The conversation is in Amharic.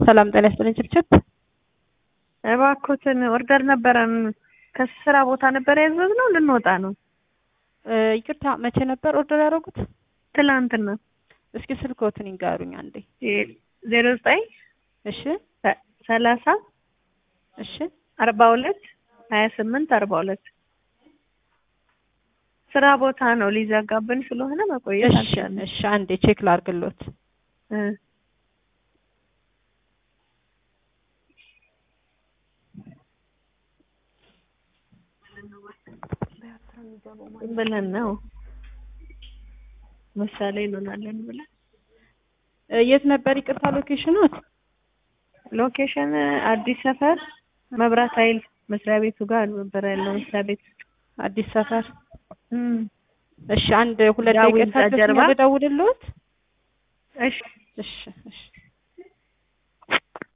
ሰላም ጤና ይስጥልኝ ችብችብ። እባክዎትን ኦርደር ነበረን ከስራ ቦታ ነበር ያዘዝነው ልንወጣ ነው። እ ይቅርታ መቼ ነበር ኦርደር ያደረጉት? ትላንትና እስኪ ስልክዎትን ይንገሩኝ አንዴ። ዜሮ ዘጠኝ እሺ ሰላሳ እሺ አርባ ሁለት ሀያ ስምንት አርባ ሁለት ስራ ቦታ ነው ሊዘጋብን ስለሆነ መቆየት እሺ አልቻልንም። እሺ አንዴ ቼክ ላርግሎት። እ ብለን ነው ምሳሌ እንሆናለን ብለን እ የት ነበር ይቅርታ ሎኬሽኖት? ሎኬሽን አዲስ ሰፈር መብራት ኃይል መስሪያ ቤቱ ጋር ነበር ያለው መስሪያ ቤት አዲስ ሰፈር። እም እሺ አንድ ሁለት ዳዊት ደቂቃ ጀርባ። ታገሱኝ ልደውልልዎት? እሺ እሺ እሺ